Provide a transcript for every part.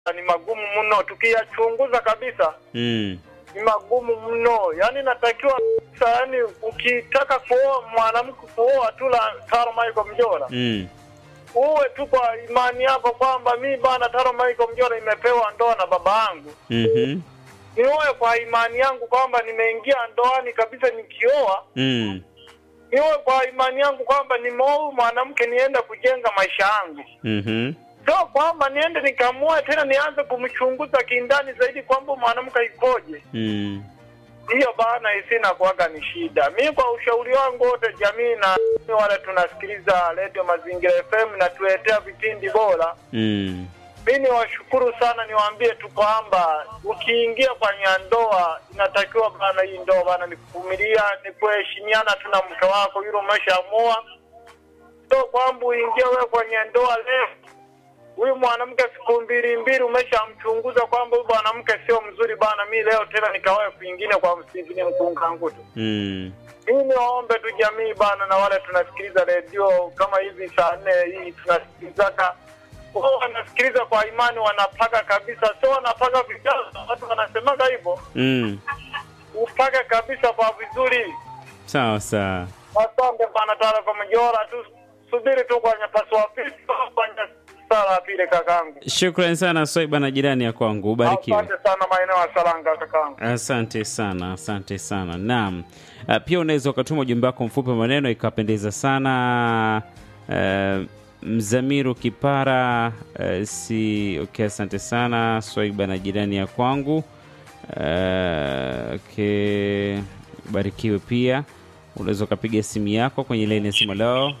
ni magumu mno, tukiyachunguza kabisa Mm. ni magumu mno. Yaani natakiwa kabisa, yaani ukitaka kuoa mwanamke kuoa tu la Taro Michael Mjora Mm. uwe tu kwa imani yako kwamba mi bana Taro Michael Mjora imepewa ndoa na baba yangu, Mhm. niwe kwa imani yangu kwamba nimeingia ndoani kabisa nikioa Mm. niwe kwa imani yangu kwamba nimeoa huyu mwanamke nienda kujenga maisha yangu, Mhm. sio kwamba niende nikamua tena nianze kumchunguza kindani zaidi kwamba mwanamke ikoje. Mm. Hiyo bana isina kuwaga ni shida. Mi kwa ushauri wangu wote, jamii na wale tunasikiliza Radio Mazingira FM na tuletea vipindi bora, Mm. mi niwashukuru sana, niwaambie tu kwamba ukiingia kwenye ndoa inatakiwa bana, hii ndoa bana ni kuvumilia, ni kuheshimiana tu na mke wako yule umeshaamua, sio kwamba uingie wewe kwenye ndoa leo huyu mwanamke siku mbili mbili umeshamchunguza kwamba huyu mwanamke sio mzuri bana, mi leo tena nikawae kwingine kwa msingine mkungangutu. Mm. Mimi niwaombe tu jamii bana, na wale tunasikiliza redio kama hivi saa nne hii tunasikilizaka wao wanasikiliza kwa imani, wanapaka kabisa, sio wanapaka vijana. Watu wanasemaga hivyo, Mm. upake kabisa kwa vizuri. Sawa sawa. Asante bana, taarifa mjora tu, subiri tu kwenye pasua pili, kwenye sala ya pili kakangu. Shukrani sana Swaiba na jirani ya kwangu, ubarikiwe. Asante sana maeneo ya Saranga kakangu. Asante sana, asante sana. Naam, Uh, pia unaweza ukatuma ujumbe wako mfupi wa maneno ikapendeza sana. Uh, Mzamiru Kipara uh, si okay, asante sana Swaiba na jirani ya kwangu. Uh, okay, barikiwe pia. Unaweza ukapiga simu yako kwenye laini ya simu. Hello,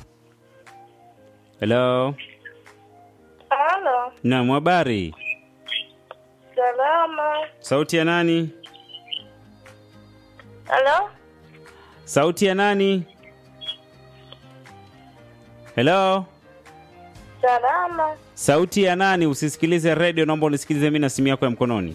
hello. Halo, Naam, habari. salama. Sauti ya nani? Halo, Sauti ya nani? Hello? salama. Sauti ya nani? Usisikilize redio, naomba unisikilize mimi na simu yako ya mkononi.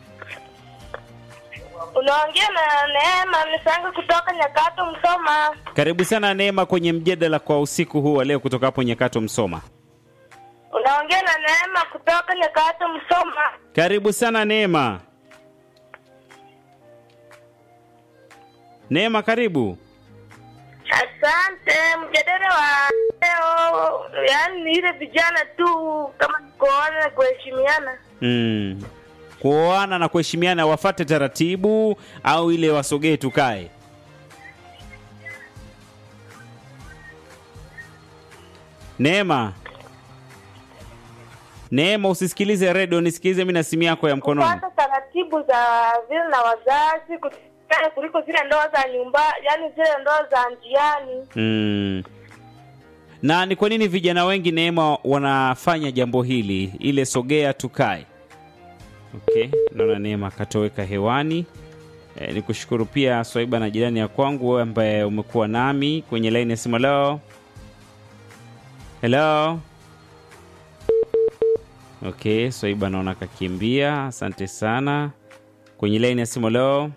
Unaongea na Neema Misango kutoka Nyakato, Msoma. Karibu sana Neema kwenye mjadala kwa usiku huu wa leo kutoka hapo Nyakato Msoma. Unaongea na Neema kutoka Nyakato, Msoma. Karibu sana Neema. Neema, karibu. Asante. Mjadala wa leo, yaani ni ile vijana tu kama kuoana na kuheshimiana. Mm. Kuoana na kuheshimiana, wafate taratibu au ile wasogee tukae? Neema, Neema, usisikilize redio, nisikilize mimi na simu yako ya mkononi. Kupata taratibu za vile na wazazi kutikana kuliko zile ndoa za nyumba, yaani zile ndoa za njiani. Mm. Na ni kwa nini vijana wengi Neema wanafanya jambo hili, ile sogea tukae? Okay, naona Neema akatoweka hewani. E, ni kushukuru pia Swaiba na jirani ya kwangu, wewe ambaye umekuwa nami kwenye laini ya simu. Hello, hello. Okay, Swaiba naona kakimbia. Asante sana. Kwenye laini ya simu. Hello,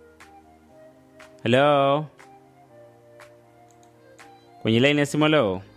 hello kwenye laini ya simu leo